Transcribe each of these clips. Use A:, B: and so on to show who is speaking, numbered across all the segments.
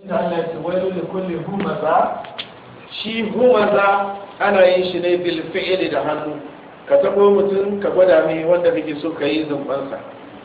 A: Allah ce wailu li kulli humaza shi humaza ana yin shi ne bil fi'li da hannu ka tabo mutum ka gwada mai wanda kake so ka yi zumbansa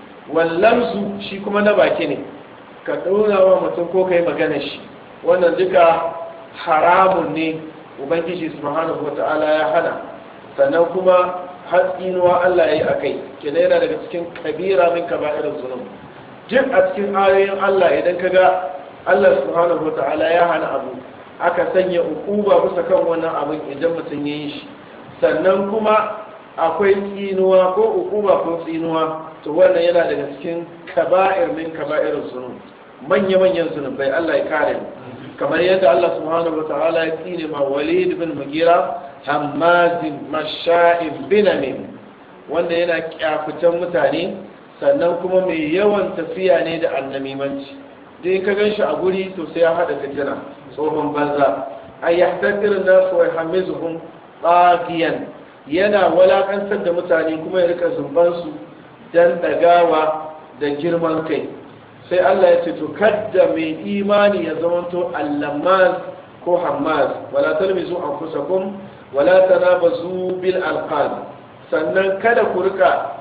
A: wallamsu shi kuma na baki ne ka ɗora wa mutum ko ka yi magana shi wannan duka haramun ne ubangiji subhanahu wata'ala ya hana sannan kuma hatsinuwa Allah ya yi a kai kina yana daga cikin kabira min kaba'irin zunub duk a cikin ayoyin Allah idan ka ga Allah subhanahu wata'ala ya hana abu aka sanya ukuba bisa kan wannan abin idan mutum ya yi shi sannan kuma akwai tsinuwa ko ukuba ko tsinuwa to wannan yana daga cikin kaba'ir min kaba'irin zunub manya-manyan zunubai Allah ya kare mu kamar yadda Allah subhanahu wa ta'ala ya tsine ma Walid bin Mugira Hammazin Masha'ib bin Amin wanda yana kyafutan mutane sannan kuma mai yawan tafiya ne da annamimanci dai ka gan shi a guri to sai ya hada fitina tsohon banza ay yahtadir nas wa yahmizuhum baqiyan yana walakantar da mutane kuma ya rika zumban su dan dagawa da girman kai sai Allah ya ce to kadda mai imani ya zamanto allamaz ko hammaz wala talmizu anfusakum wala tanabazu bil alqab sannan kada ku rika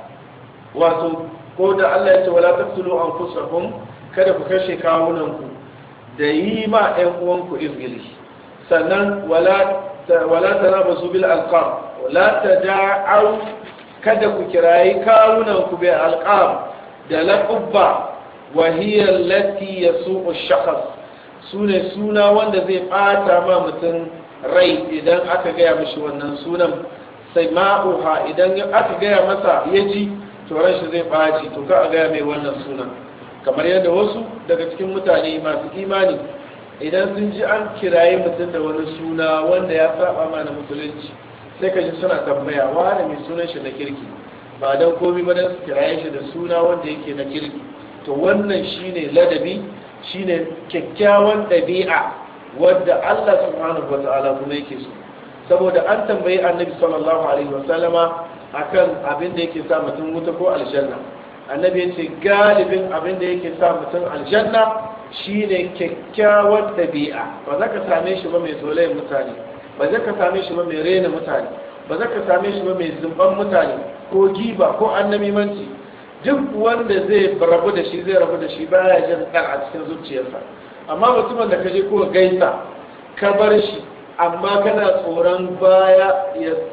A: wato ko da Allah ya ce wala taqtulu anfusakum kada ku kashe kawunan ku da yi ma ɗan uwanku izgili sannan wala wala tanabazu bil alqab wala tada'u kada ku kirayi kawunan ku bil alqab da laqabba وهي التي يسوء الشخص sune suna wanda zai bata ma mutum rai idan aka gaya mashi wannan sunan sai ma'uha idan aka gaya masa ya ji to ran shi zai ɓaci to ka a gaya mai wannan sunan kamar yadda wasu daga cikin mutane masu imani idan sun ji an kiraye mutum da wani suna wanda ya saba ma na musulunci sai ka ji suna tambaya wani mai sunan shi na kirki ba don komi ba don su kiraye shi da suna wanda yake na kirki to wannan shine ladabi shine kyakkyawan ɗabi'a wadda Allah subhanahu wata'ala kuma yake so saboda an tambayi annabi sallallahu alaihi wasallama akan abin da yake sa mutum wuta ko aljanna annabi ya ce galibin abin da yake sa mutum aljanna shine kyakkyawan ɗabi'a ba za ka same shi ba mai zolayen mutane ba za ka same shi ba mai rena mutane ba za ka same shi ba mai zumban mutane ko giba ko annamimanci duk wanda zai rabu da shi zai rabu da shi baya jin ɗan a cikin zuciyarsa amma mutumin da ka je ko gaisa ka bar shi amma kana tsoron baya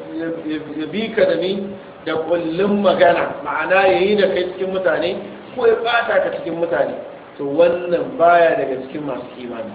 A: ya bi ka da ni da kullum magana ma'ana ya yi da kai cikin mutane ko ya bata ka cikin mutane to wannan baya daga cikin masu imani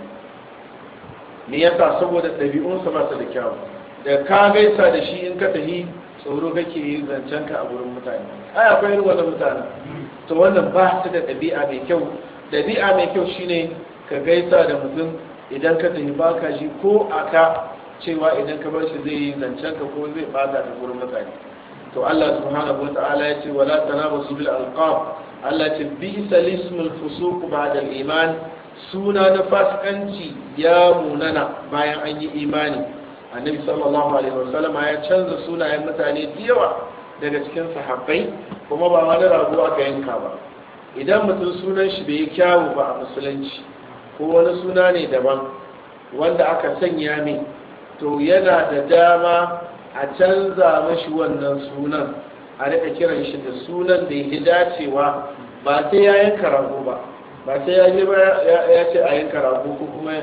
A: me yasa saboda ɗabi'unsa ba su da kyawu da ka gaisa da shi in ka tafi tsoro kake yi zancen ka a gurin mutane ai akwai irin wannan mutane to wannan ba su da ɗabi'a mai kyau ɗabi'a mai kyau shine ka gaisa da mutum idan ka tafi baka shi ko aka cewa idan ka bar shi zai yi zancen ka ko zai bata da gurin mutane to Allah subhanahu wa ta'ala ya ce wala tanabasu bil alqab Allah ce bisa lismul fusuq ba'da al iman suna na fasikanci ya munana bayan an yi imani annabi sallallahu alaihi wasallama ya canza sunayen mutane da yawa daga cikin sahabbai kuma ba wani rago aka yanka ba idan mutum sunan shi bai yi kyawu ba a musulunci ko wani suna ne daban wanda aka sanya mai to yana da dama a canza mashi wannan sunan a rika kiran shi da sunan da ya dacewa ba sai ya yanka rago ba ba sai ya je ba ya ce a yanka rago ko kuma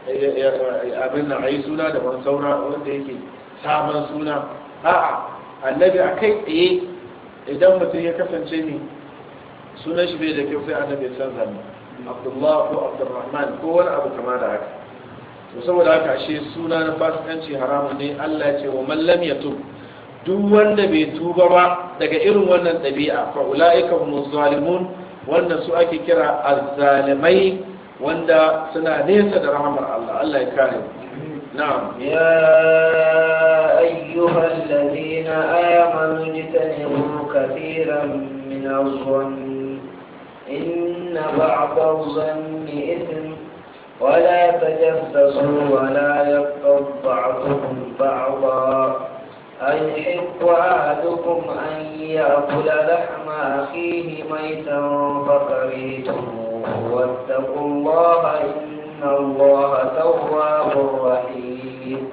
A: abin nan a yi suna da ban saura wanda yake sabon suna a'a annabi a kai tsaye idan mutum ya kasance ne sunan shi bai da kyau sai annabi ya canza ne abdullah ko abdurrahman ko wani abu kama da haka to saboda haka ashe suna na fasikanci haramun ne Allah ya ce wa man lam yatub duk wanda bai tuba ba daga irin wannan ɗabi'a fa ulaika hum zalimun wannan su ake kira azzalimai wanda suna nesa da rahamar Allah Allah ya kare na'am
B: يا أيها الذين آمنوا اجتنبوا كثيرا من الظن إن بعض الظن إثم ولا تجسسوا ولا يغتب بعضكم بعضا أيحب أحدكم أن يأكل لحم أخيه ميتا فكرهتموه واتقوا الله إن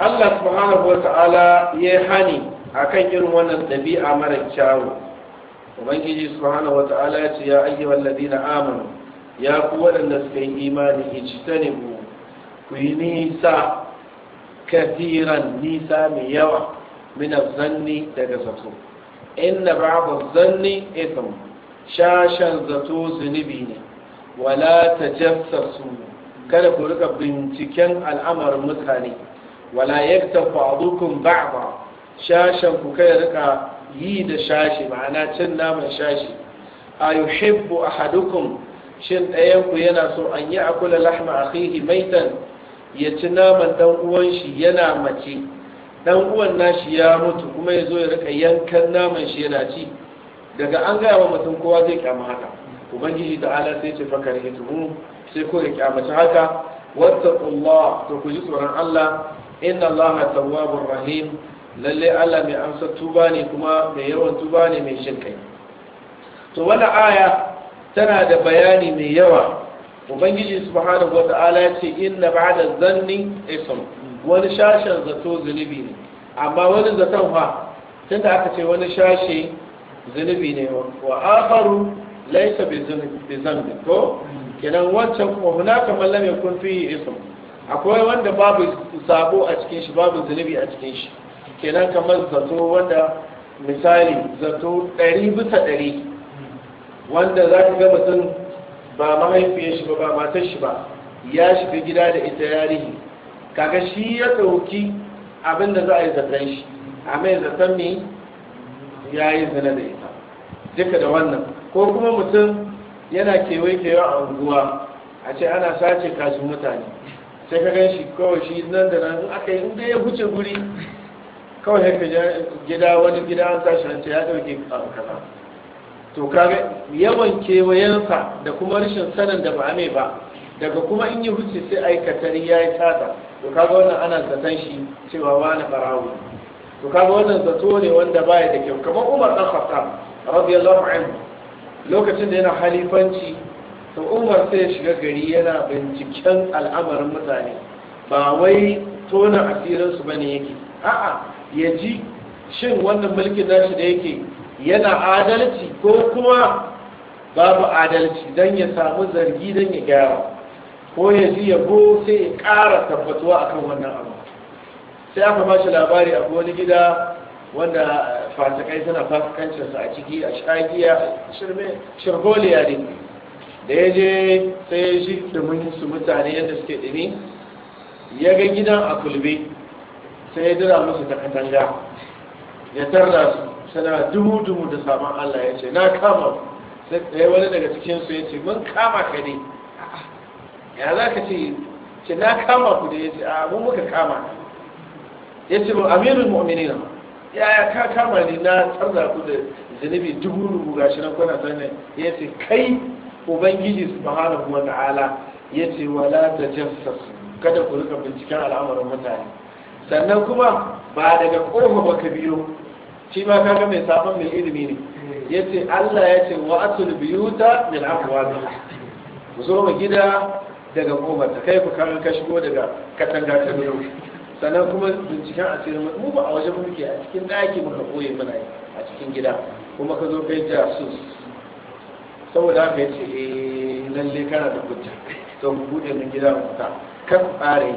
A: Allah subhanahu wa ta'ala ya hani akan irin wannan ɗabi'a mara kyawu ubangiji subhanahu wa ta'ala ya ce ya ayyuhal ladina amanu ya ku waɗanda suka yi imani ijtanibu ku yi nisa kathiran nisa mai yawa min zanni daga zato inna ba'd zanni ithm shashan zato zunubi ne wala tajassasu kada ku rika binciken al'amarin mutane wala yakta ba'dukum ba'da shashan ku kai rika yi da shashi ma'ana cin naman shashi a yuhibbu ahadukum shin ɗayan ku yana so an yi akula lahma akhihi maitan ya ci naman dan uwan shi yana mace dan uwan nashi ya mutu kuma ya zo ya rika yankan naman shi yana ci daga an gaya wa mutum kowa zai kyama haka ubangiji da ala sai ce fakar hituhu sai ko ya kyamaci haka wattaqullah to ku ji tsoron Allah inna Allah tawwabur rahim lalle Allah mai amsa tuba ne kuma mai yawan tuba ne mai shin kai to wannan aya tana da bayani mai yawa ubangiji subhanahu wata'ala ya ce inna ba'da zanni ism wani shashen zato zunubi ne amma wani zaton fa tunda aka ce wani shashe zunubi ne wa akharu laysa bi zambi ko kenan wancan kuma hunaka man lam yakun fihi ism akwai wanda babu sabo a cikin shi babu zunubi a cikin shi kenan kamar zato wanda misali zato ɗari bisa ɗari wanda za ka ga mutum ba mahaifiyar shi ba ba matar shi ba ya shiga gida da ita yarihi kaga shi ya ɗauki abin da za a yi zaton shi a mai zaton ne ya yi zina da ita duka da wannan ko kuma mutum yana kewaye kewa a unguwa a ce ana sace kashin mutane sai ka gan shi kawai shi nan da nan aka yi inda ya huce guri kawai haka gida wani gida an sashi an ce ya dauke kaza to kaga yawan kewayensa da kuma rashin sanin da ba mai ba daga kuma in yi huce sai aikatari ya yi tata to kaga wannan ana zaton shi cewa wani barawo to kaga wannan zato ne wanda baya da kyau kamar umar dan khattab radiyallahu anhu lokacin da yana halifanci to umar sai ya shiga gari yana binciken al'amarin mutane ba wai tona asirinsu bane yake a'a ya ji shin wannan mulkin nashi da yake yana adalci ko kuma babu adalci don ya samu zargi don ya gyara ko ya ji yabo sai ya ƙara tabbatuwa akan wannan abu sai aka ba shi labari a wani gida wanda fasikai suna fasikancinsa a ciki a shagiya shirme shirgoliya ne da ya je sai ya shi dumin su mutane yadda suke ɗumi ya ga gidan a kulbe sai ya dira musu ta katanga ya tarda su suna dumu-dumu da saman Allah ya ce na kama sai ɗaya wani daga cikinsu ya ce mun kama ka ne ya za ka ce ce na kama ku da ya ce a mun muka kama ya ce ba amirul mu'minina ya ya ka kama ni na tarda ku da zunubi dubu-dubu gashi nan kuna sanin ya ce kai ubangiji subhanahu wa ta'ala ya ce wala tajassasu kada ku rika binciken al'amuran mutane sannan kuma ba daga ƙofa ba ka biyo shi ma kaga mai sabon mai ilimi ne ya ce Allah ya ce wa atul biyuta min afwabi ku zo mu gida daga ƙofar ta kai ku kaga ka shigo daga katanga ta biyo sannan kuma binciken asirin mu ba a waje muke a cikin ɗaki muka koye muna yi a cikin gida kuma ka zo kai jasus saboda haka ya ce eh lalle kana da hujja to mu bude min gida mu ta kan tsare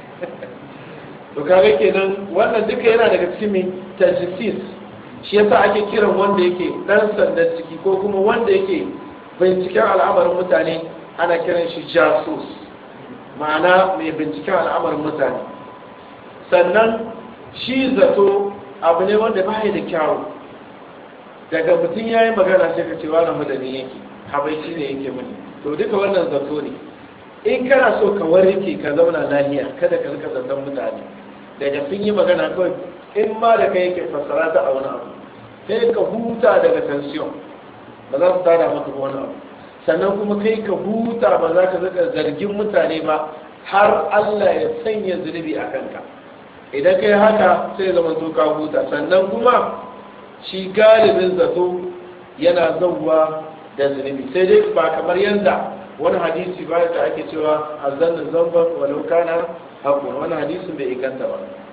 A: to kaga kenan wannan duka yana daga cikin mai tajsis shi yasa ake kiran wanda yake dan sandan ciki ko kuma wanda yake binciken al'amarin mutane ana kiran shi jasus ma'ana mai binciken al'amarin mutane sannan shi zato abu ne wanda ba da kyawu daga mutum ya yi magana sai ka ce wani madani yake habaici ne yake mani to duka wannan zato ne in kana so ka warke ka zauna lahiya kada ka rika zaton mutane daga sun yi magana kawai in ma da kai yake fassara ta a wani abu sai ka huta daga tension ba za su tada maka wani abu sannan kuma kai ka huta ba za ka rika zargin mutane ba har Allah ya sanya zunubi a kanka idan kai haka sai zama to ka huta sannan kuma shi galibin zato yana zauwa da zunubi sai dai ba kamar yadda wani hadisi ba da ake cewa azannin zamban walau kana hakun wani hadisin bai inganta ba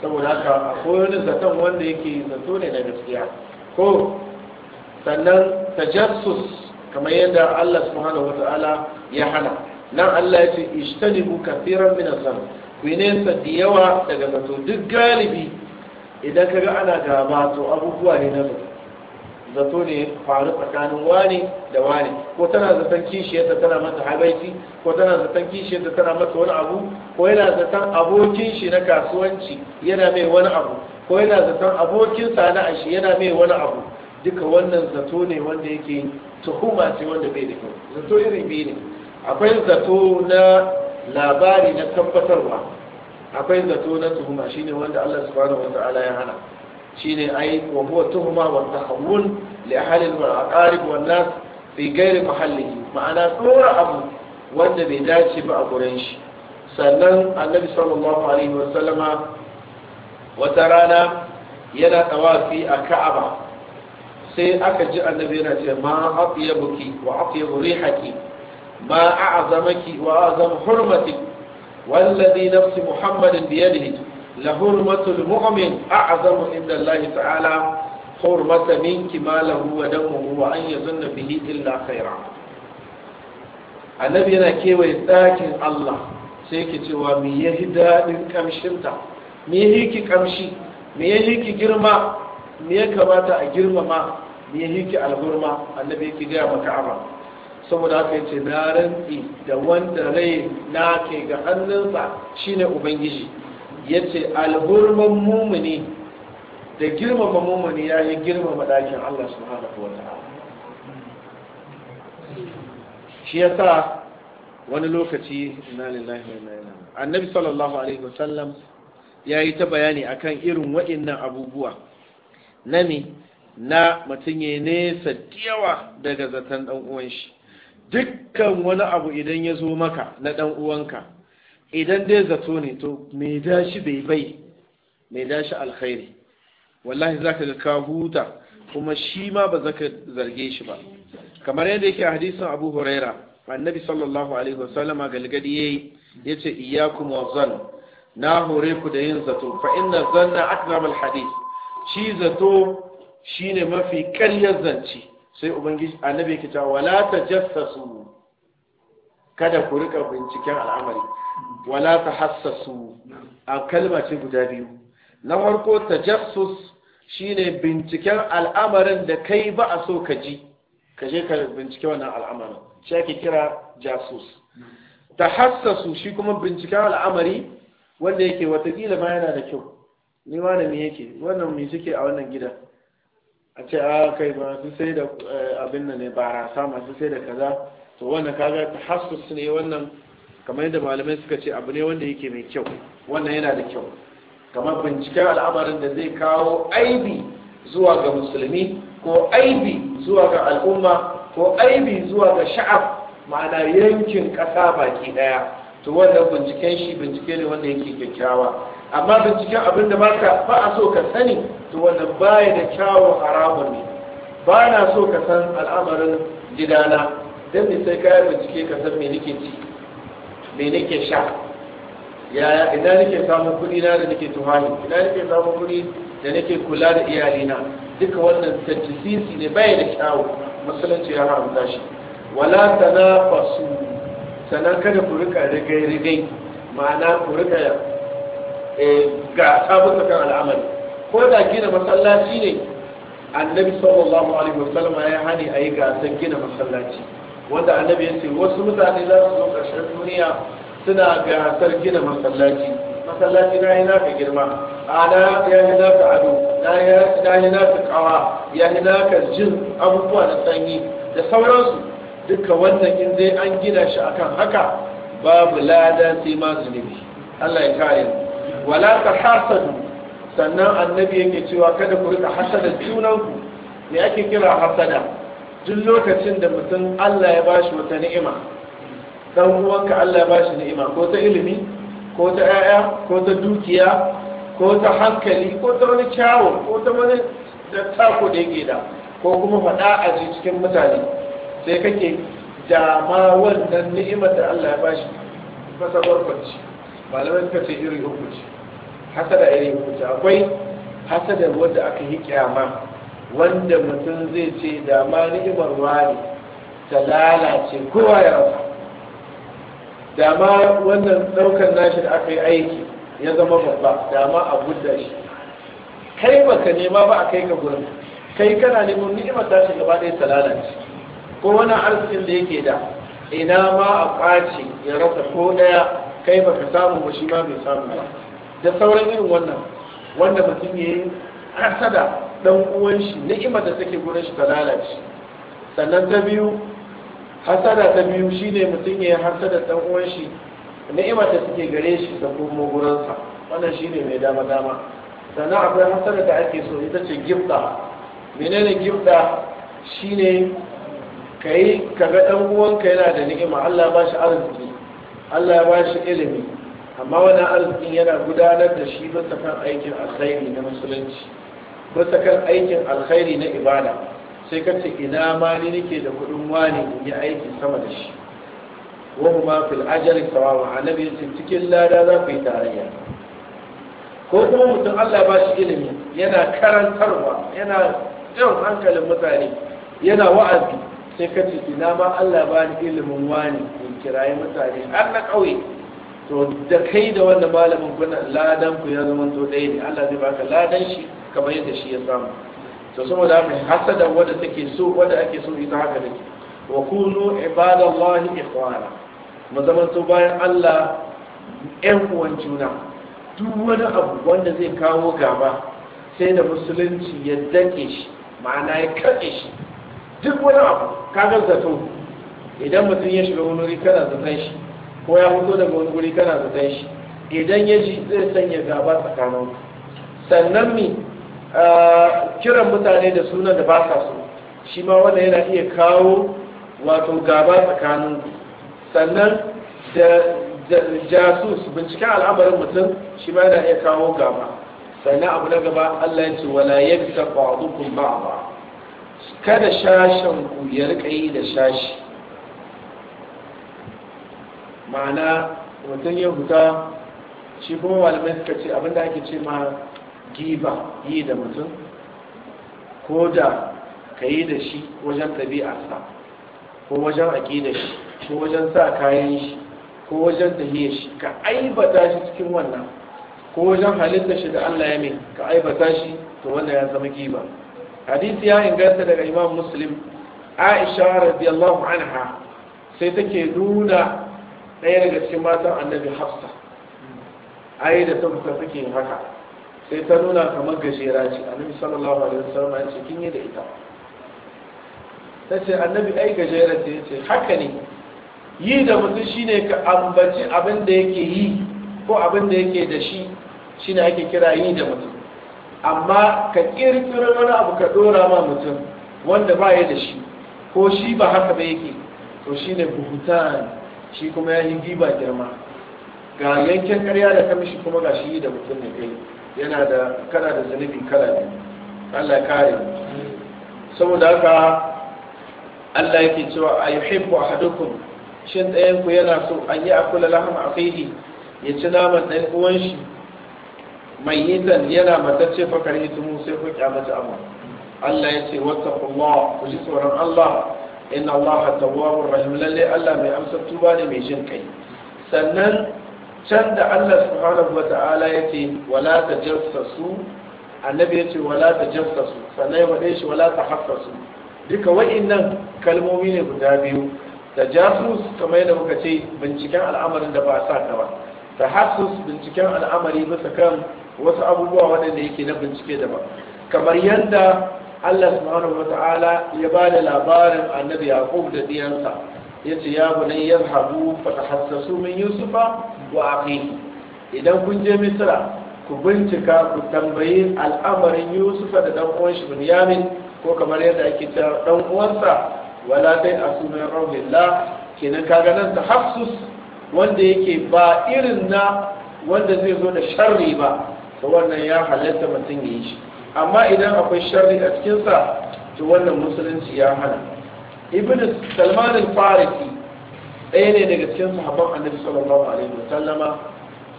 A: saboda haka akwai wani zaton wanda yake zato ne na gaskiya ko sannan tajassus kamar yadda Allah subhanahu wata'ala ya hana nan Allah ya ce ishtanibu kafiran min azam ku nesa da yawa daga zato duk galibi idan kaga ana gaba to abubuwa ne na zato zato ne faru tsakanin wani da wani ko tana zaton kishiyarta tana mata habaiti ko tana zaton kishiyarta tana mata wani abu ko yana zaton abokin shi na kasuwanci yana mai wani abu ko yana zaton abokin sana'a shi yana mai wani abu duka wannan zato ne wanda yake tuhuma ce wanda bai da kyau zato iri biyu ne akwai zato na labari na tabbatarwa akwai zato na tuhuma shine wanda Allah subhanahu wata'ala ya hana shine ai wa huwa tuhuma wa tahawun li ahli al-aqarib wan nas fi ghairi mahallihi ma'ana tsora abu wanda bai dace ba a gurin shi sannan annabi sallallahu alaihi wa sallama wata rana yana tawafi a ka'aba sai aka ji annabi yana ce ma atyabuki wa atyabu rihaki ma a'zamaki wa a'zam hurmatik والذي نفس محمد بيده لحرمة المؤمن أعظم عند الله تعالى حرمة منك ماله ودمه وأن يظن به إلا خيرا annabi yana kewaye ɗakin Allah sai ki cewa me ya yi daɗin ƙamshinta me ya yi ki ƙamshi me ya yi ki girma me ya kamata a girmama me ya yi ki alhurma annabi yake gaya maka aba saboda haka yace na rantsi da wanda rai na ke ga hannunsa shine ubangiji yace alhurman mumuni da girmama mumuni ya yi girmama ɗakin Allah subhanahu wa ta'ala shi yasa wani lokaci inna lillahi wa inna ilaihi annabi sallallahu alaihi wasallam ya yi ta bayani akan irin waɗannan abubuwa na me na mutum ya nesa yawa daga zaton ɗan uwan shi dukkan wani abu idan ya zo maka na ɗan uwanka idan dai zato ne to me dashi bai bai me dashi alkhairi wallahi zaka ga ka huta kuma shi ma ba zaka zarge shi ba kamar yadda yake a hadisin Abu Huraira annabi sallallahu alaihi wasallam galgadi yayi yace iyyakum wa zan na hore ku da yin zato fa inna zanna akzam al hadith shi zato shine mafi ƙaryar zance sai ubangiji annabi yake cewa wala tajassasu kada ku rika binciken al'amari wala tahassasu a kalma ce guda biyu na farko tajassus shine binciken al'amarin da kai ba a so ka ji ka je ka bincike wannan al'amarin shi ake kira jasus tahassasu shi kuma binciken al'amari wanda yake watakila ma yana da kyau ni wani me yake wannan me suke a wannan gida a ce a kai masu sai da abin nan ne barasa masu sai da kaza to wannan kaga tahassus ne wannan kamar yadda malamai suka ce abu ne wanda yake mai kyau wannan yana da kyau kamar binciken al'amarin da zai kawo aibi zuwa ga musulmi ko aibi zuwa ga al'umma ko aibi zuwa ga sha'ab ma'ana yankin ƙasa baki ɗaya to wannan binciken shi bincike ne wanda yake kyakkyawa amma binciken abin da baka ba a so ka sani to wannan baya da kyawun haramun ne ba na so ka san al'amarin gidana don me sai kayan bincike ka san me nake ci me nake sha yaya ina nake samun kuɗi na da nake tuhani ina nake samun kuɗi da nake kula da iyalina duka wannan tajjisisi ne baya da kyawu musulunci ya haramta shi wala tanafasu sannan kada ku rika rigai-rigai ma'ana ku rika ga sabuka kan al'amari ko da gina masallaci ne annabi sallallahu alaihi wasallam ya hani a yi gasar gina masallaci wanda annabi ya ce wasu mutane za su zo ƙarshen duniya suna gasar gina masallaci masallaci na yi naka girma ana ya yi naka ado na yi naka kawa ya yi naka jin abubuwa na sanyi da sauransu duka wannan in dai an gina shi akan haka babu lada sai ma zunubi Allah ya kare wala ta hasadu sannan annabi yake cewa kada ku rika hasada junanku me ake kira hasada duk lokacin da mutum Allah ya bashi wata ni'ima dan uwanka Allah ya bashi ni'ima ko ta ilimi ko ta 'ya'ya ko ta dukiya ko ta hankali ko ta wani kyawu ko ta wani da tako da yake da ko kuma faɗa a ji cikin mutane sai kake dama wannan ni'imar da Allah ya bashi masa barkwanci malamai suka ce iri uku ce hasada irin kuta akwai hasada wanda aka yi kyama wanda mutum zai ce da ma ni'imar wani ta lalace kowa ya rasa da ma wannan daukar nashi da aka yi aiki ya zama babba da ma a gudda shi kai baka nema ba a kai ka gurin kai kana neman ni'imar tashi gaba ɗaya ta lalace ko wani arzikin da yake da ina ma a ƙwace ya rasa ko ɗaya kai baka samu ba shi ma bai samu ba da sauran irin wannan wanda mutum ya yi hasada dan uwan shi ni'imar da take gurin shi ta lalace sannan ta biyu hasada ta biyu shine mutum ya yi hasada dan uwan shi ni'imar da take gare shi da kuma gurinsa wannan shine mai dama dama sannan akwai hasada da ake so ita ce gifta menene gifta shine kai kaga dan uwanka yana da ni'ima Allah ba shi arziki Allah ya ba shi ilimi amma wannan arzikin yana gudanar da shi bisa kan aikin alkhairi na musulunci bisa kan aikin alkhairi na ibada sai ka ce ina ma ni nake da kudin wani in yi aiki sama da shi wa huma fil ajri sawawa annabi yace cikin lada za ku yi tarayya ko kuma mutum Allah ba shi ilimi yana karantarwa yana jan hankalin mutane yana wa'azi sai ka ce ina ma Allah ba ni ilimin wani in kirayi mutane har na ƙauye to da kai da wanda malamin kuna ladan ku ya zama to ɗaya ne Allah zai baka ladan shi kamar yadda shi ya samu to saboda haka hasada wanda take so wanda ake so ita haka ne wa kunu ibadallahi ikhwana mu zama to bayan Allah ƴan uwan juna duk wani abu wanda zai kawo gaba sai da musulunci ya dake shi ma'ana ya katse shi duk wani abu kaga zato idan mutum ya shiga wani wuri kana zaton shi ko ya fito daga wani wuri kana zaton shi idan ya ji zai sanya gaba tsakanin sannan mi kiran mutane da sunan da ba sa so shi ma wanda yana iya kawo wato gaba tsakanin sannan da jasus binciken al'amarin mutum shi ma yana iya kawo gaba sannan abu na gaba Allah ya ce wala yabta ba'dukum ba'da kada shashen ku ya rika yi da shashi ma'ana mutum ya huta shi kuma malamai suka ce abinda ake ce ma giba yi da mutum ko da ka yi da shi wajen ɗabi'arsa ko wajen aƙida shi ko wajen sa kayan shi ko wajen tahiyar shi ka aibata shi cikin wannan ko wajen halitta shi da Allah ya mai ka aibata shi to wannan ya zama giba hadisi ya inganta daga imam muslim aisha radiyallahu anha sai take nuna ɗaya daga cikin matan annabi hafsa ai da ta fita take yin haka sai ta nuna kamar gajera ce annabi sallallahu alaihi wasallam ya ce kin yi da ita ta ce annabi ai gajera ce ce haka ne yi da mutum shine ka ambaci abin da yake yi ko abin da yake da shi shine ake kira yi da mutum amma ka kirkiro wani abu ka dora ma mutum wanda ba ya da shi ko shi ba haka ba yake to shine buhutan shi kuma ya yi giba girma ga yankin karya da kamishi kuma ga shi da mutum ne kai yana da kana da zunubi kala biyu Allah ya kare saboda haka Allah yake cewa a yuhibbu ahadukum shin ɗayan ku yana so an yi akula lahama akhihi ya ci naman ɗan uwan shi mai yitan yana matacce fa kare mu sai ku kyamata abu Allah ya ce wattaqullah ku ji tsoron Allah inna Allah tawwabur rahim lalle Allah mai amsa tuba ne mai jin kai sannan can da Allah subhanahu wata'ala ya ce wala tajassasu annabi ya ce wala tajassasu sannan ya faɗe shi wala tahassasu duka wa'innan kalmomi ne guda biyu da jasus kamar yadda muka ce binciken al'amarin da ba sa ka ba tahassus binciken al'amari bisa kan wasu abubuwa waɗanda yake na bincike daban kamar yadda Allah subhanahu wata'ala ya ba da labarin annabi Yaqub da diyansa yace ya bunay yadhhabu fatahassasu min yusufa wa akhihi idan kun je misra ku bincika ku tambayi al'amarin yusufa da dan uwan shi bunyamin ko kamar yadda ake cewa dan uwansa wala dai asumin rauhillah kenan kaga nan tahassus wanda yake ba irin na wanda zai zo da sharri ba to wannan ya halatta mutum ya yi shi amma idan akwai sharri a cikinsa to wannan musulunci ya hana ibn salman al-farisi ɗaya ne daga cikin sahabban annabi sallallahu alaihi wasallama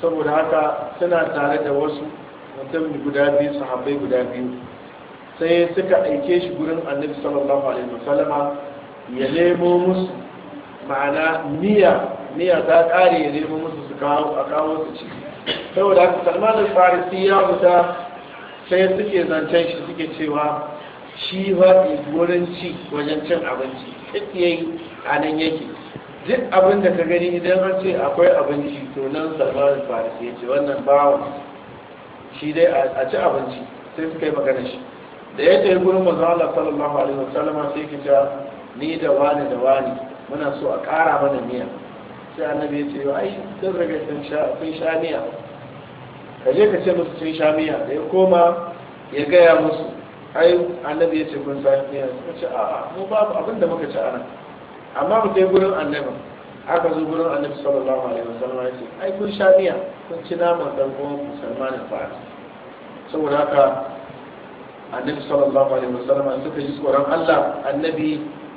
A: saboda haka suna tare da wasu mutum guda biyu sahabbai guda biyu sai suka aike shi gurin annabi sallallahu alaihi wasallama ya nemo musu ma'ana niyya niyya ta kare ya nemo musu su kawo a kawo su ci saboda haka salman al-farisi ya fita sai suke zancen shi suke cewa shi ba wurin ci wajen cin abinci duk yayi a nan yake duk abin da ka gani idan an ce akwai abinci to nan salman al-farisi ya ce wannan bawa shi dai a ci abinci sai suka yi magana shi da ya tafi gurin manzo Allah sallallahu alaihi wasallam sai ki ta ni da wani da wani muna so a ƙara mana miya sai annabi ya ce ai sun riga sun sha sun sha miya ka je ka ce musu sun sha miya da ya koma ya gaya musu ai annabi ya ce kun sha miya suka ce a'a mu babu abin da muka ci a nan amma mu kai gurin annabi aka zo gurin annabi sallallahu alaihi wasallam ya ce ai kun sha miya kun ci naman dan uwan ku Salman al-Farisi saboda haka annabi sallallahu alaihi wasallam suka ji tsoron Allah annabi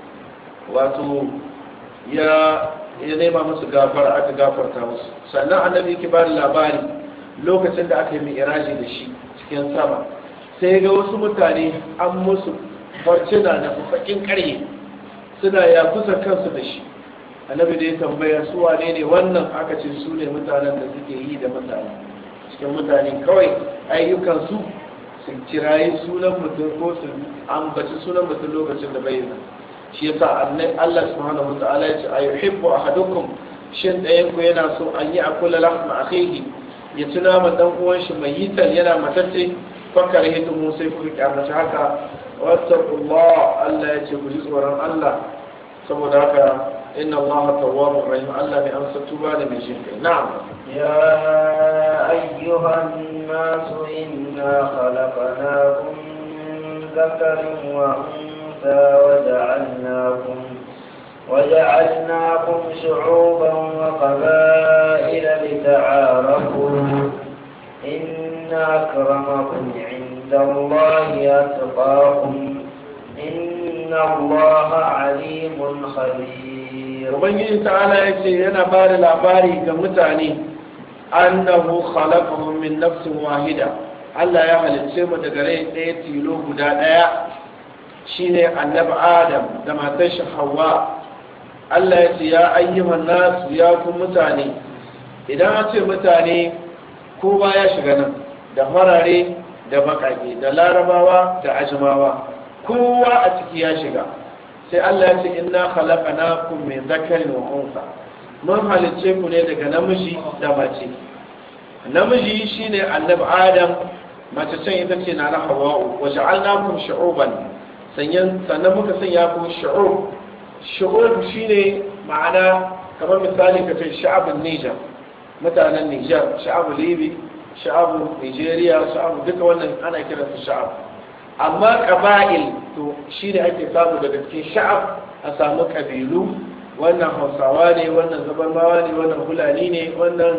A: wato ya ya nema musu gafara aka gafarta musu sannan annabi yake ba labari lokacin da aka yi mi'raji da shi cikin sama sai ga wasu mutane an musu farcina na fafakin karye suna ya kusa kansu da shi annabi da ya tambaya su wane ne wannan aka ce su ne mutanen da suke yi da mutane cikin mutane kawai ayyukansu su kirayi sunan mutum ko su ambaci sunan mutum lokacin da bai nan shi yasa Allah subhanahu wataala ya ce ayuhibbu ahadukum shin ɗayan ku yana so an yi akula lahma akhihi ya tuna ma dan uwan shi mai yital yana matacce fakar hidu mu sai ku kyamace haka wattaqullah Allah ya ce ku ji tsoron Allah saboda haka inna Allah tawwabur rahim Allah mai amsa tuba da mai shin kai na'am
B: يا أيها الناس إنا خلقناكم من ذكر وأنثى وجعلناكم وجعلناكم شعوبا وقبائل لتعارفوا إن أكرمكم عند الله أتقاكم إن الله عليم خبير
A: ubangiji ta'ala ya ce yana ba da labari ga mutane annahu khalaqahum min nafsin wahida Allah ya halicce mu daga rai ɗaya tilo guda ɗaya shine annabi Adam da matar shi Hawwa Allah ya ce ya ayyuhan nasu ya ku mutane idan an ce mutane kowa ya shiga nan da farare da baƙaƙe da larabawa da ajmawa kowa a ciki ya shiga sai Allah ya ce inna khalaqnakum min dhakarin wa unsa mun halicce ku ne daga namiji da mace namiji shine annabi Adam mace can ita ce na Hawwa wa ja'alnakum shu'uban sanyan sannan muka sanya ku shu'ub shu'ub shine ma'ana kamar misali ka ce sha'abun Niger mutanen Niger sha'abu Libi sha'abu Nigeria sha'abu duka wannan ana kiransu sha'ab amma ƙaba'il to shi ne ake samu daga cikin sha'ab a samu ƙabilu wannan hausawa ne wannan zabarmawa ne wannan hulani ne wannan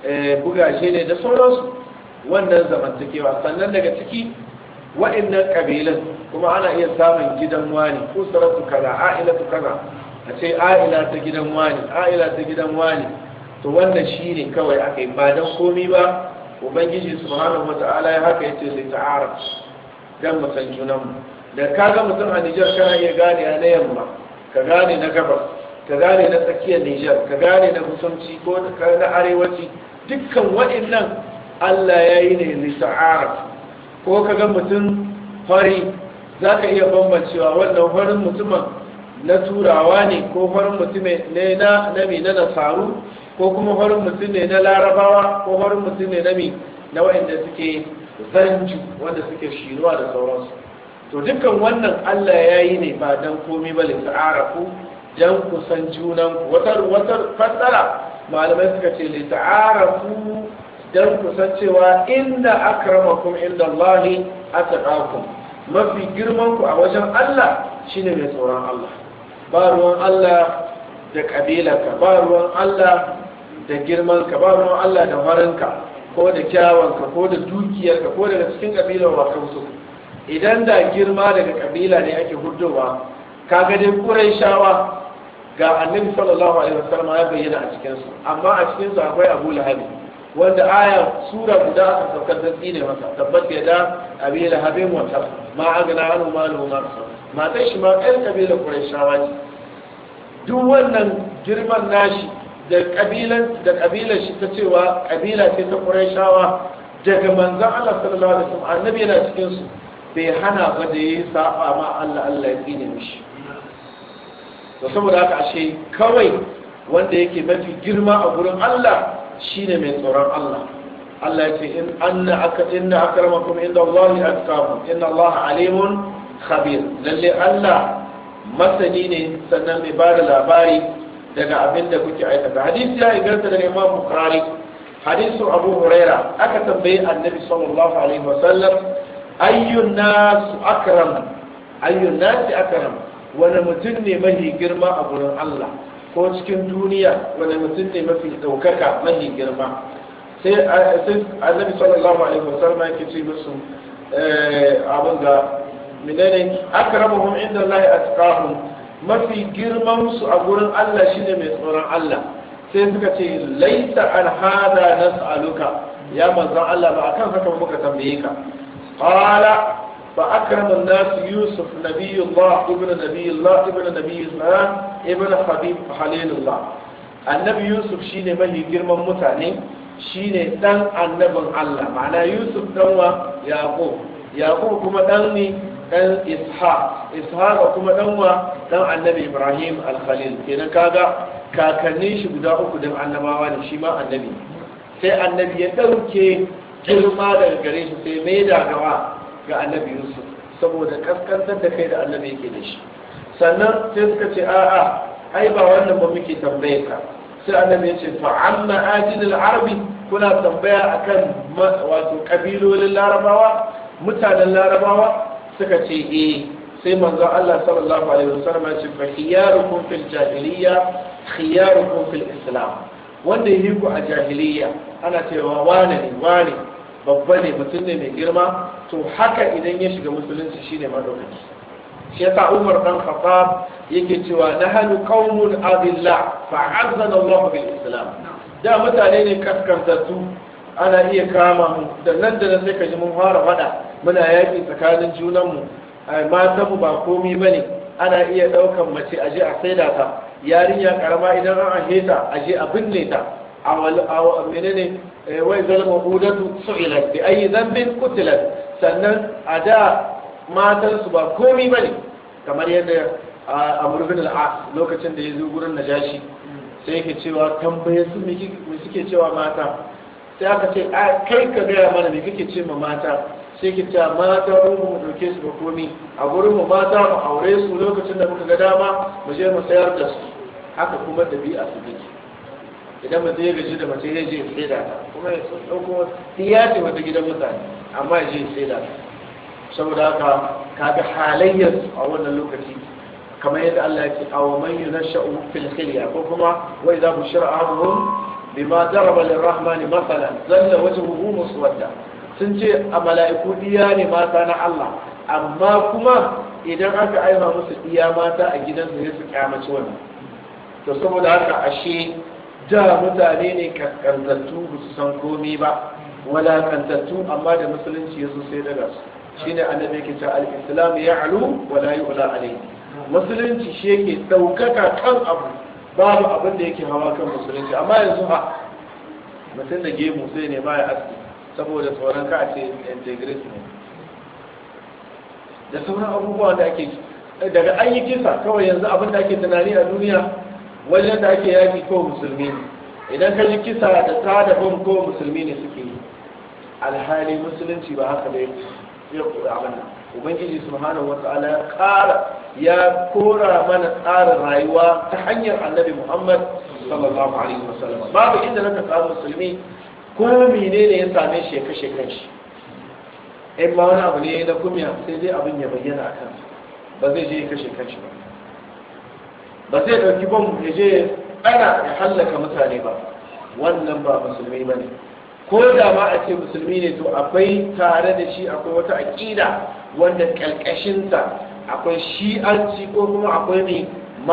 A: bugashe ne da sauransu wannan zamantakewa sannan daga ciki wa'annan ƙabilun kuma ana iya samun gidan wani ko sarautu kaza a'ilatu kaza a ce a'ila ta gidan wani a'ila ta gidan wani to wannan shi ne kawai aka yi ba don komi ba ubangiji subhanahu wata'ala ya haka yace sai ta'aruf dan mu san junanmu da ka ga mutum a Nijar kana iya gane na yamma ka gane na gabas ka gane na tsakiyar Nijar ka gane na kusanci ko na arewaci dukkan waɗannan Allah ya yi ne lita'aruf ko ka ga mutum fari za ka iya bambancewa wannan farin mutumin na turawa ne ko farin mutum ne na nami na nasaru ko kuma farin mutum ne na larabawa ko farin mutum ne na mi na waɗanda suke zanju wanda suke shiruwa da sauransu to dukkan wannan Allah ya yi ne ba don komi ba lita'arafu don kusan junan wata wata fassara malamai suka ce lita'arafu don kusan cewa inda akramakum inda Allah ataqakum mafi girman ku a wajen Allah shine mai tsoron Allah ba ruwan Allah da kabilarka ba ruwan Allah da girmanka ba ruwan Allah da farinka ko da kyawanka ko da dukiyarka ko daga cikin kabilar wa kansu idan da girma daga kabila ne ake hudowa kaga dai quraishawa ga annabi sallallahu alaihi wasallam ya bayyana a cikin su amma a cikin su akwai Abu Lahab wanda aya sura guda aka saukar da tsine masa tabbat ya da abi lahabin wata ma agna anu malu ma matan shi ma ɗan kabilar qurayshawa ce duk wannan girman nashi da kabilan da kabilar shi ta cewa kabila ce ta qurayshawa daga manzon Allah sallallahu alaihi wasallam annabi yana cikin su bai hana ba da yayi saba ma Allah Allah ya tsine mishi to saboda haka ashe kawai wanda yake mafi girma a gurin Allah shine mai tsoron Allah Allah ya ce in anna aka inna akramakum inda Allah atqakum inna Allah alimun khabir lalle Allah masani ne sannan mai ba da labari daga abin da kuke aikata hadisi ya inganta daga Imam Bukhari hadisu Abu Huraira aka tambayi Annabi sallallahu alaihi wasallam ayyun nas akram ayyun nas akram wani mutum ne mafi girma a gurin Allah ko cikin duniya wani mutum ne mafi ɗaukaka mafi girma sai annabi sallallahu alaihi wasallam yake ce musu abin ga menene akramuhum inda Allah atqahum mafi girman su a gurin Allah shine mai tsoron Allah sai suka ce laita an hada nas'aluka ya manzon Allah ba akan haka muka tambaye ka qala فأكرم الناس يوسف نبي الله ابن نبي الله ابن نبي الله ابن حبيب خليل الله النبي يوسف شين مهي جرم متاني شين دان النبي الله معنى يوسف دوا يعقوب يعقوب كما داني دان إسحاق إسحاق كما دوا دان النبي إبراهيم الخليل كنا كاغا kakannin shi guda uku don annabawa ne shi ma annabi sai annabi ya ɗauke girma daga gare shi sai mai da gawa ga annabi yusuf saboda kaskantar da kai da annabi yake da shi sannan sai suka ce a'a ai ba wannan ba muke tambaye ka sai annabi ya ce fa amma ajilul arabi kuna tambaya akan wato kabilolin larabawa mutanen larabawa suka ce eh sai manzo Allah sallallahu alaihi wasallam ya ce fa khiyarukum fil jahiliyya khiyarukum fil islam wanda yi ku a jahiliyya ana cewa wane ne wane babba ne mutum ne mai girma to haka idan ya shiga musulunci shine madaukaki shi yasa Umar dan Khattab yake cewa nahnu qaumun adilla fa azzana Allah bil Islam da mutane ne kaskantattu ana iya kama mu da nan da nan sai ka ji mun fara fada muna yaki tsakanin junan mu matan mu ba komai bane ana iya daukan mace aje a saida ta yarinya karama idan an aje ta aje a binne ta a menene wai zalma hudatu su'ilat bi ayi dhanbin qutilat sannan a da matan su ba komai bane kamar yadda Amr bin al-As lokacin da ya zo gurin Najashi sai yake cewa tambaye su me suke cewa mata sai aka ce kai ka gaya mana me kake ce ma mata sai ke cewa mata mu mu dauke su ba komai a gurin mu mata mu aure su lokacin da muka ga dama mu je mu sayar da su haka kuma dabi'a su take idan mutum ya gaji da mace ya je sai da ta kuma ya ɗauko tiya ce wata gidan mutane amma ya je sai da ta saboda haka kaga halayyar a wannan lokaci kamar yadda Allah ya ce aw man yunashau fil khilya ko kuma wa idza bushira ahaduhum bima daraba lirrahmani masalan zalla wajhuhu muswadda sun ce a mala'iku diya ne mata na Allah amma kuma idan aka aiwa musu diya mata a gidansu sai su kyamaci wannan to saboda haka ashe da mutane ne kaskantattu ba su san komi ba walakantattu amma da musulunci ya zo sai daga su shine annabi yake cewa al-islam ya'lu wa la yu'la alayhi musulunci shi yake daukaka kan abu babu abin da yake hawa kan musulunci amma yanzu ha mutum da gemu sai ne ba ya aski saboda tsoron ka a ce integrity ne da sauran abubuwa da ake daga an yi kisa kawai yanzu abin da ake tunani a duniya wajen da ake yaki ko musulmi ne idan ka ji kisa da ta da bom ko musulmi ne suke yi alhali musulunci ba haka bai ya kura mana ubangiji subhanahu wa ta'ala ya kara ya kora mana tsarin rayuwa ta hanyar annabi muhammad sallallahu alaihi wasallam babu inda naka samu musulmi ko menene ya same shi ya kashe kanshi in ma wani abu ne na kumya sai dai abin ya bayyana a kansa ba zai je ya kashe kanshi ba ba zai ɗauki bom ya je ana ya hallaka mutane ba wannan ba musulmi ba ne ko da ma a ce musulmi ne to akwai tare da shi akwai wata aƙida wanda ƙalƙashinta akwai shi'anci ko kuma akwai ne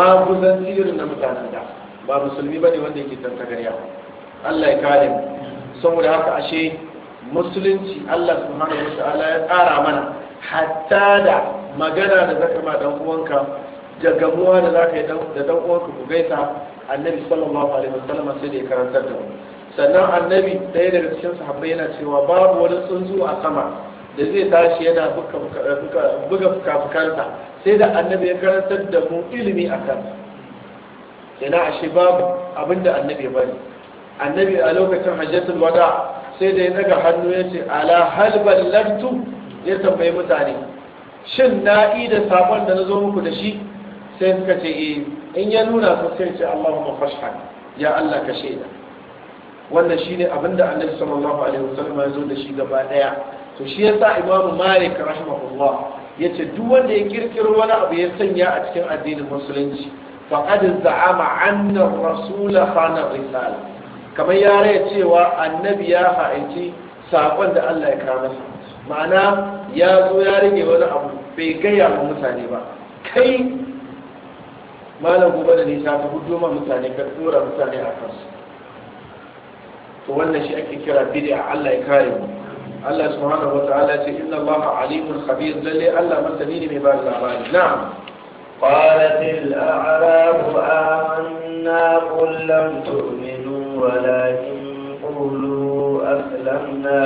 A: maguzan irin na mutanen da ba musulmi ba ne wanda yake tantagarya Allah ya kare mu saboda haka ashe musulunci Allah subhanahu wa ta'ala ya tsara mana hatta da magana da zaka ma dan uwanka da gamuwa da zaka yi da dan uwanka ku gaisa annabi sallallahu alaihi wasallam sai da ya karantar da mu sannan annabi ɗaya daga cikin sahabbai yana cewa babu wani tsuntsu a sama da zai tashi yana buga fuka-fukansa sai da annabi ya karantar da mu ilimi a kan yana ashe babu abinda annabi ya bari annabi a lokacin hajjatul wada sai da ya daga hannu ya ce ala hal ballagtu ya tambayi mutane shin na yi da sabon da na zo muku da shi sai suka ce eh in ya nuna su sai ce Allahumma fashhad ya Allah ka shaida wannan shine abinda annabi sallallahu alaihi wasallam ya zo da shi gaba daya to shi yasa Imam Malik rahimahullah yace duk wanda ya kirkiro wani abu ya sanya a cikin addinin musulunci faqad za'ama anna ar-rasul khana risala kamar ya raya cewa annabi ya ha'inci sakon da Allah ya kawo masa ma'ana ya zo ya rage wani abu bai gaya wa mutane ba kai malam gobe da nisa ka hudu ma mutane ka tsora mutane a kansu to wannan shi ake kira bid'a Allah ya kare mu Allah subhanahu wa ta'ala ce inna Allah alimun khabir lalle Allah masani ne mai ba da labari na'am
B: قالت الأعراب آمنا قل لم تؤمنوا ولكن قولوا أسلمنا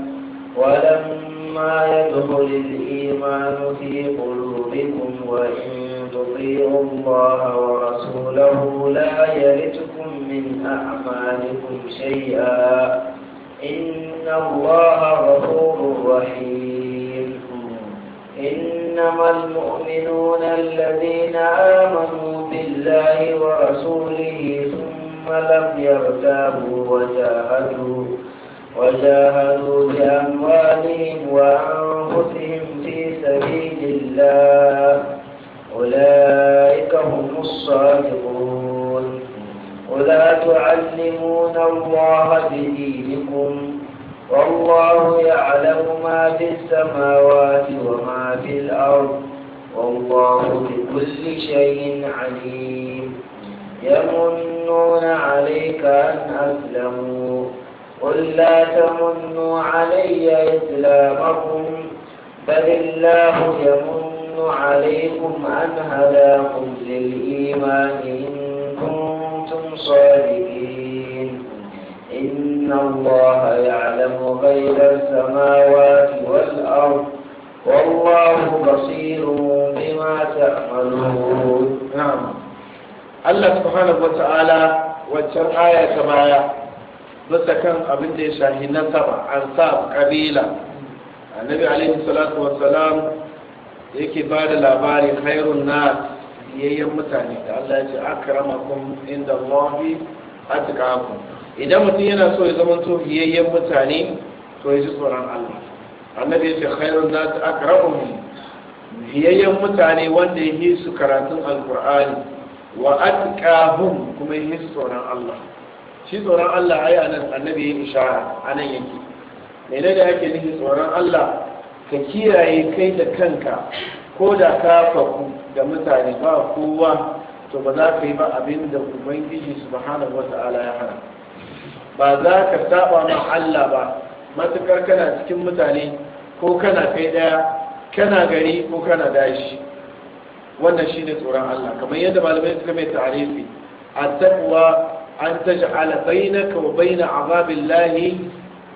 B: ولما يدخل الإيمان في قلوبكم وإن تطيعوا الله ورسوله لا يلتكم من أعمالكم شيئا إن الله غفور رحيم إنما المؤمنون الذين آمنوا بالله ورسوله ثم لم يرتابوا وجاهدوا وجاهدوا بأموالهم وأنفسهم في سبيل الله أولئك هم الصادقون ولا تعلمون الله بدينكم والله يعلم ما في السماوات وما في الأرض والله بكل شيء عليم يمنون عليك أن أسلموا قل لا تمنوا علي إسلامكم بل الله يمن عليكم أن هداكم للإيمان إن كنتم صادقين إن الله يعلم غيب السماوات والأرض والله بصير بما تعملون
A: نعم Allah subhanahu wa ta'ala waccan aya ta baya bisa kan abin da ya shahi nasaba an sa kabila annabi alaihi salatu wassalam yake ba da labari khairun nas yayyan mutane da Allah ya ce akramakum inda Allahi atqakum idan mutum yana so ya zama to yayyan mutane to ya ji tsoron Allah annabi ya ce khairun nas akramuhum yayyan mutane wanda ya yi su karatun alqur'ani wa atqahum kuma yi tsoron Allah shi tsoron Allah ai anan annabi ya ishara anan yake menene da yake nufi tsoron Allah ka kiyaye kai da kanka ko da ka faku da mutane ba kowa to ba za ka yi ba abin da ubangiji subhanahu wata'ala ya hana ba za ka saba ma Allah ba matukar kana cikin mutane ko kana kai daya kana gari ko kana dashi wannan shine tsoron Allah kamar yadda malamai suka mai ta'arifi at-taqwa an taj'ala bainaka wa bain azabillahi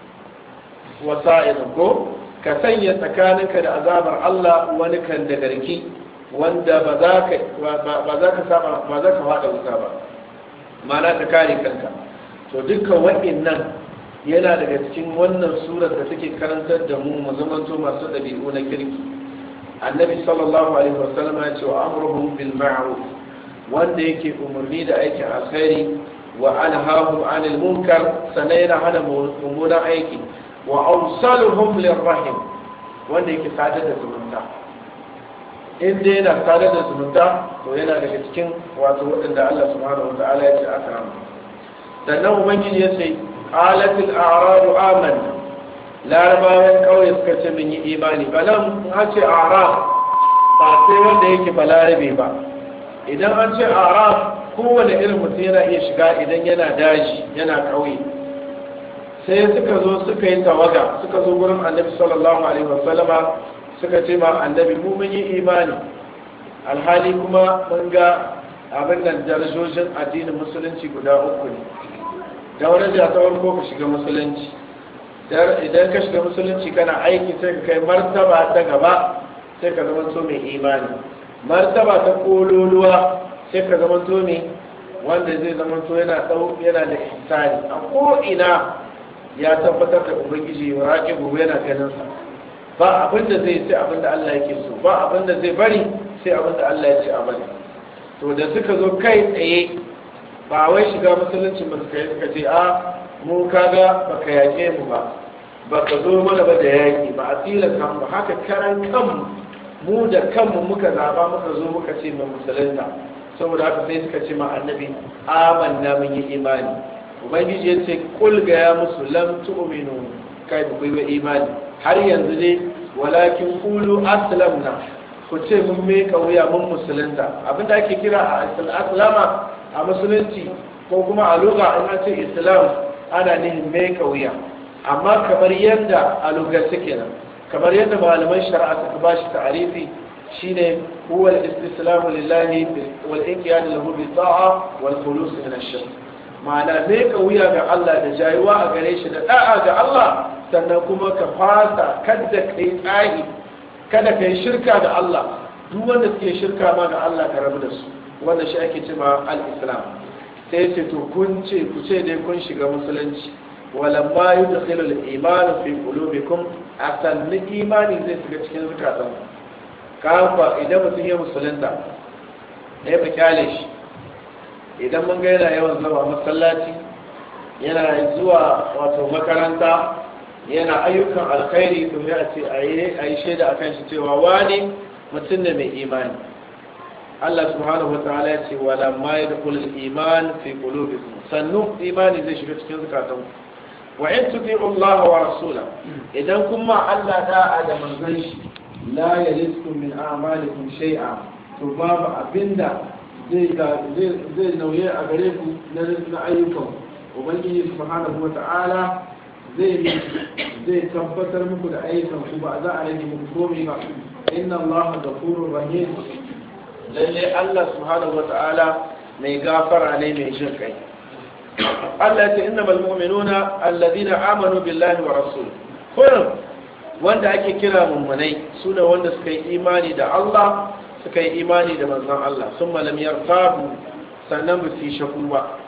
A: wasa'ilan ko ka sanya tsakaninka da azabar Allah wani kan da garki wanda ba za ka ba za ka saba ba za ka fada wuta ba ma'ana ka kare kanka to dukkan wa'annan yana daga cikin wannan surar da take karantar da mu mu zamanto masu dabi'u na kirki annabi sallallahu alaihi wasallam ya ce wa amruhum bil ma'ruf wanda yake umarni da aikin alkhairi wa anhahu anil munkar sannan yana hana mummunan aiki wa awsaluhum lirrahim wanda yake sadar da zumunta in dai yana sadar da zumunta to yana daga cikin wato waɗanda Allah subhanahu wataala ya ce aka rama sannan ubangiji ya ce qalatil a'radu amanna larabawan kauye suka ce mun yi imani balan an ce arab ba sai wanda yake balarabe ba idan an ce arab kowane irin mutum yana iya shiga idan yana daji yana kauye sai suka zo suka yi tawaga suka zo gurin annabi sallallahu alaihi wasallama suka ce ma annabi mu mun yi imani alhali kuma mun ga abin nan darajojin addinin musulunci guda uku ne daraja ta farko ka shiga musulunci idan ka shiga musulunci kana aiki sai ka kai martaba ta gaba sai ka zama to mai imani martaba ta kololuwa sai ka zama to mai wanda zai zama to yana dau yana da ihsani a ko ina ya tabbatar da ubangiji wa raqibu yana ganin sa ba abin da zai sai abin da Allah yake so ba abin da zai bari sai abin da Allah ya ce a bari to da suka zo kai tsaye ba wai shiga musulunci ba suka yi suka ce a mu kaga baka yake mu ba baka zo mana ba da yaki ba a tilasta mu ba haka karan kanmu mu da kanmu muka zaba muka zo muka ce mu musulunta saboda haka sai suka ce ma annabi amanna mun yi imani ubangiji ya ce kul ga ya musu lam tu'minu kai ba ku yi imani har yanzu ne walakin kulu aslamna ku ce mun meka wuya mun musulunta abinda ake kira a aslama a musulunci ko kuma a lugha in an ce islam ana nihin meka wuya amma kamar yadda a lugar suke nan kamar yadda malaman shari'a suka bashi ta'arifi shine huwa al-istislamu lillahi wal inqiyad lahu bi ta'a wal khulus min ash-shirk ma'ana meka wuya ga Allah da jayuwa a gare shi da da'a ga Allah sannan kuma ka fasa kada kai tsahi kada kai shirka da Allah duk wanda suke shirka ma ga Allah ka rabu da su wanda shi ake cewa al-islam sai ce to kun ce ku ce dai kun shiga musulunci walamma yudkhilu al-iman fi qulubikum asalin imani zai shiga cikin zakatan kafa idan mutum ya musulunta ya fi kyale shi idan mun ga yana yawan zama masallaci yana zuwa wato makaranta yana ayyukan alkhairi to ya ce a yi shaida a kan shi cewa wani mutum ne mai imani Allah subhanahu wa ta'ala ya ce wala ma yadkhul al-iman fi qulubikum sannu imani zai shiga cikin zakatan wa in tuti'u Allah wa rasula idan kuma Allah da'a da manzon shi la yaliskum min a'malikum shay'a to babu abinda zai zai nauye a gare ku na ayyukan ubangiji subhanahu wa ta'ala zai zai tabbatar muku da ayyukan ku ba za a rage muku komai ba inna allaha ghafurur rahim lalle Allah subhanahu wa ta'ala mai gafara ne mai jin kai Allah ya ce innamal mu'minuna alladhina amanu billahi wa rasul kullum wanda ake kira mummunai sune wanda suka yi imani da Allah suka yi imani da manzon Allah sun malam yartabu sannan ba su yi shakku ba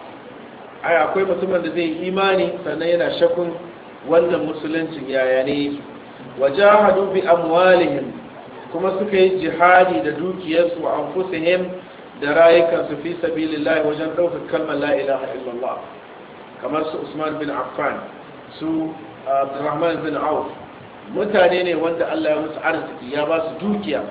A: ai akwai mutumin da zai yi imani sannan yana shakkun wannan musuluncin yaya ne wajahadu bi amwalihim kuma suka yi jihadi da dukiyarsu wa anfusihim da rayukansu fi sabilillah wajen ɗaukar kalmar la ilaha illallah kamar su Usman bin Affan su Abdurrahman bin Auf mutane ne wanda Allah ya musu arziki ya ba su dukiya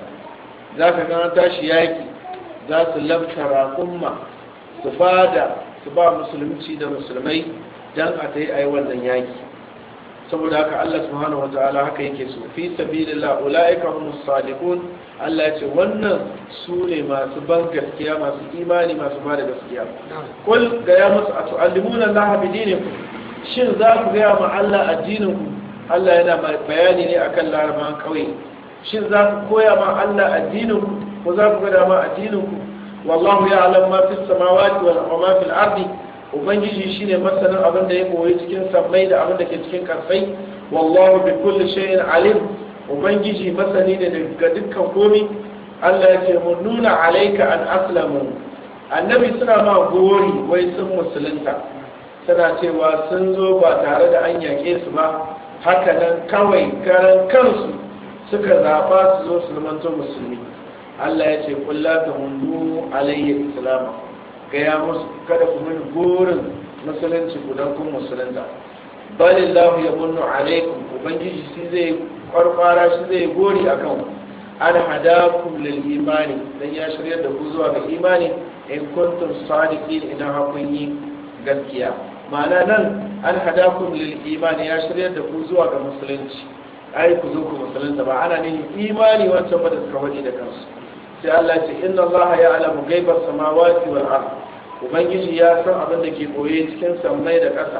A: za ka gana tashi yaki za su labta raƙumma su bada su ba musulunci da musulmai don a ta yi a yi wannan yaki saboda haka Allah subhanahu wataala haka yake so fi sabilillah ulaika humus sadiqun Allah ya ce wannan su ne masu ban gaskiya masu imani masu ba da gaskiya kul ga ya musu a tu'allimuna Allah bi dinikum shin za ku ga ma Allah addinin ku Allah yana bayani ne akan larabawan kauye shin za ku koya ma Allah addinin ku ko za ku ga ma addinin ku wallahu ya'lam ma fis samawati wal ma fil ardi ubangiji shine masanin abin da ya koyi cikin sammai da abin da ke cikin kasai wallahu bi kulli shay'in alim ubangiji masani ne daga dukkan komi Allah ya ce mun nuna alaika an aslamu annabi suna ma gori wai sun musulunta suna cewa sun zo ba tare da an yake su ba haka nan kawai karan kansu suka zaɓa su zo su zamanto musulmi Allah ya ce kulla ta hundu alayya islama gaya musu kada ku mini gorin musulunci ku don kun musulunta balillahu ya munnu alaikum ubangiji shi zai kwarkwara shi zai gori a kan an hadakum lil imani dan ya shirya da ku zuwa ga imani in kuntum sadiqin idan hakun yi gaskiya ma'ana nan an hadakum lil imani ya shirya da ku zuwa ga musulunci ai ku zo ku musulunta ba ana ne imani wancan ba da suka wadi da kansu sai Allah ce inna Allah ya alamu gaibar samawati wal ard ubangiji ya san abin da ke koye cikin sammai da ƙasa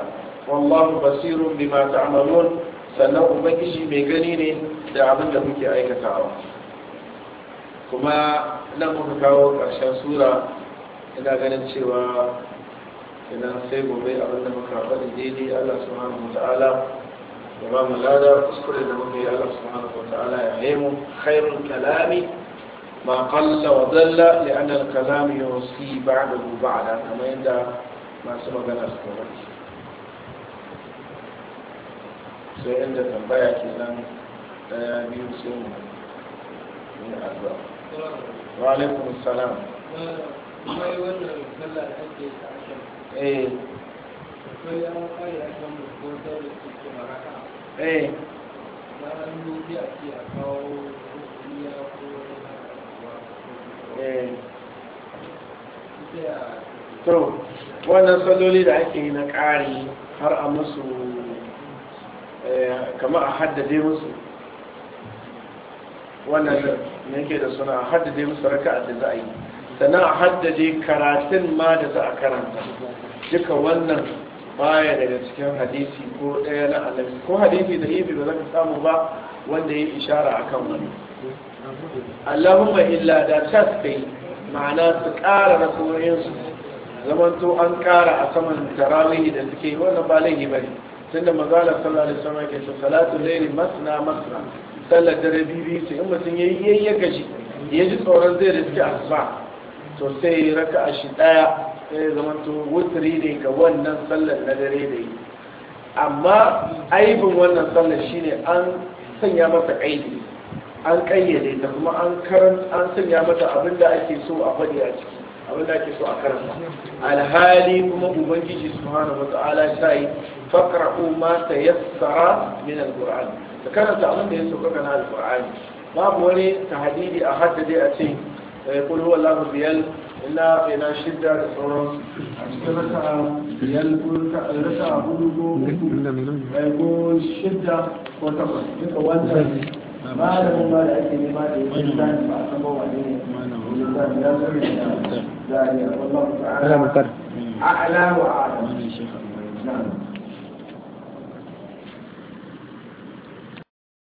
A: wallahu basirun bima ta'malun sannan ubangiji mai gani ne da abin da muke aikatawa kuma nan muka kawo ƙarshen sura ina ganin cewa idan sai gobe abin da muka faɗi daidai Allah subhanahu wa ta'ala ya ba mu lada kuskure da muke Allah subhanahu wa ta'ala ya yi mu khairul kalami ma qalla wa dalla li anna al kalam yusi ba'dahu ba'da kamar yadda masu magana suka faɗi sai inda tambaya kenan daya biyu sai mu yi addu'a wa alaikum assalam
C: mai wannan sallah da ake yi a shan
A: eh
C: akwai yawon kare a shan ko da da ke kuma raka
A: eh
C: ya an yi a ce a kawo kuriya ko
A: eh
C: ita ya
A: to wannan salloli da ake yi na ƙari har a musu kama a haddade musu wannan da yake da suna a haddade musu raka da za a yi sannan a haddade karatun ma da za a karanta duka wannan baya daga cikin hadisi ko ɗaya na annabi ko hadisi da yi ba za ka samu ba wanda ya ishara akan wani allahumma illa da ta suka yi ma'ana su ƙara rasoyinsu zamanto an ƙara a saman tarawih da suke yi wannan ba laifi ba ne tunda magana sallallahu alaihi wasallam ke ce salatu layli masna masna sallar dare bibi sai in mutum yayi yayi ya gaji ya ji tsoron zai riski asuba to sai raka'a shi daya sai zamanto wutri ne ga wannan sallar na dare da yi amma aibin wannan sallar shine an sanya masa kaidi an kayyade ta kuma an karan an sanya mata abin da ake so a faɗi a ciki abin da ake so a karanta alhali kuma ubangiji subhanahu wata'ala ta yi faqra'u ma tayassara min alquran ka karanta abin da ya sauka kana alqur'ani babu wani tahdidi a haddade a ce kul huwa allahu biyal illa ina shidda da sauran a cikin raka biyal ko raka hudu ko ko shidda ko takwas duka wannan malamin ma da ake nema da yake zani ba a san ba wane ne zani ya zari da zani wallahu ta'ala a'la wa a'lam